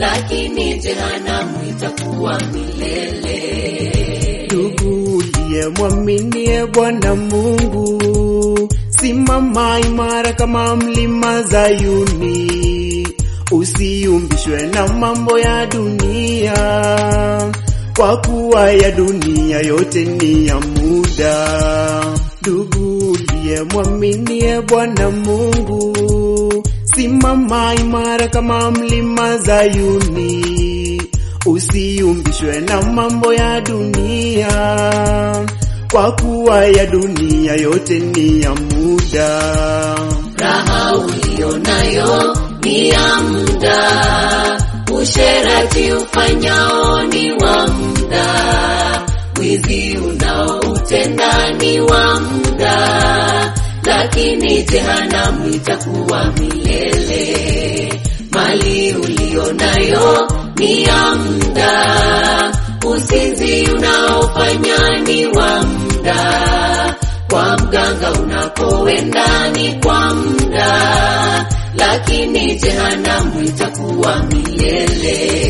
lakini jehanamu itakuwa milele. Ndugu uliyemwaminie Bwana Mungu, simama imara kama mlima Zayuni, usiumbishwe na mambo ya dunia, kwa kuwa ya dunia yote ni ya muda. Ndugu uliyemwaminie Bwana Mungu, simama imara kama mlima Zayuni, usiumbishwe na mambo ya dunia, kwa kuwa ya dunia yote ni ya muda. Raha uliyo nayo ni ya muda, usherati ufanyao ni wa muda, wizi unaoutenda ni wa muda, lakini jehanamu itakuwa milele. Mali uliyo nayo ni ya muda, usinzi unaofanya ni wa muda, kwa mganga unapoenda ni kwa muda, lakini jehanamu itakuwa milele.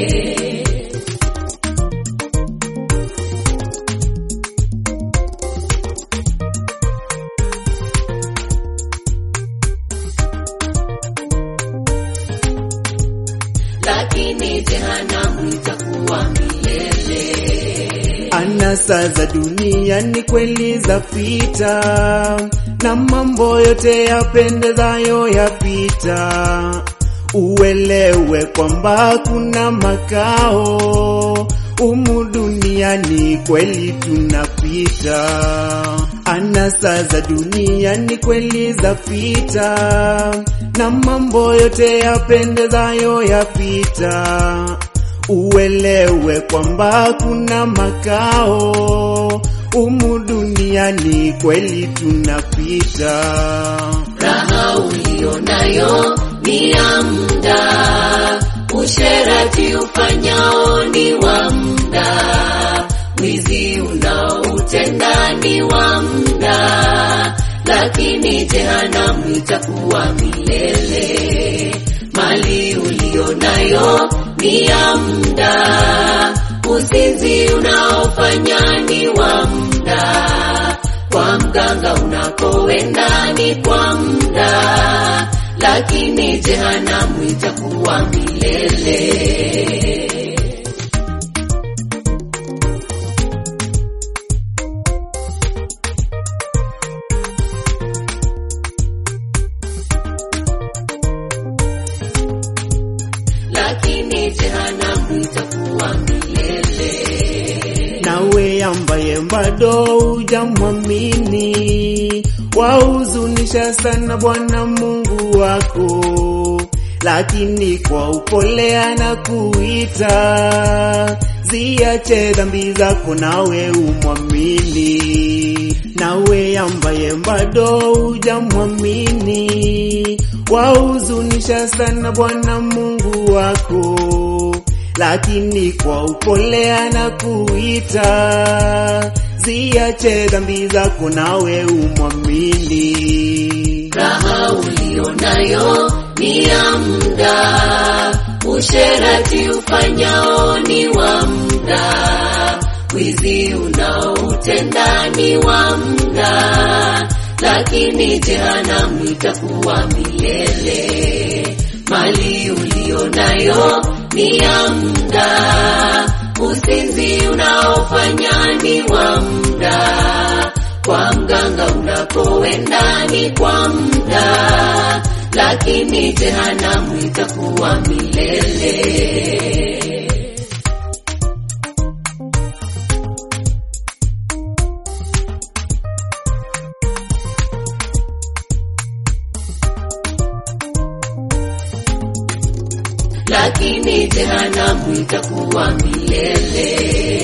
lakini jehanamu itakuwa milele. Anasa za dunia ni kweli zapita, na mambo yote yapendezayo yapita. Uelewe kwamba kuna makao umu duniani, kweli tunapita. Anasa za dunia ni kweli zapita, na mambo yote yapendezayo yapita. Uelewe kwamba kuna makao umu duniani, kweli tunapita. Raha uliyo nayo ni ya muda, usherati ufanyao ni wa muda, wizi unaoutenda ni wa muda, lakini jehanamu itakuwa milele. Mali uliyo nayo ni ya muda, usinzi unaofanya ni wa muda, kwa mganga unakoenda ni kwa muda, lakini jehanamu itakuwa milele. lakini jehanamu itakuwa milele. Nawe ambaye bado hujamwamini, wahuzunisha sana Bwana Mungu wako, lakini kwa upole anakuita, ziache dhambi zako nawe umwamini. Nawe ambaye bado hujamwamini, wahuzunisha sana Bwana Mungu wako lakini kwa upole anakuita, ziache dhambi zako nawe umwamini. Raha uliyo nayo ni ya muda, usherati ufanyao ni wa muda, wizi unaoutenda ni wa muda, lakini jehanamu itakuwa milele. Mali uliyo nayo ni ya muda, usinzi unaofanya ni wa muda, kwa mganga unapoenda ni kwa muda, lakini jehanamu itakuwa milele. lakini jehanamu itakuwa milele.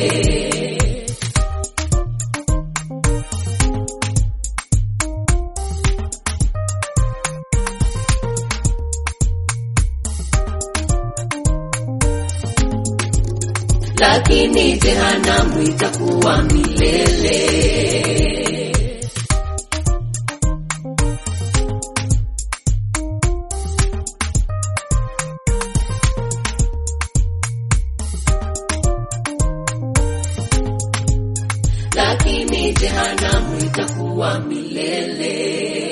lakini jehanamu itakuwa milele. lakini jehanamu itakuwa milele.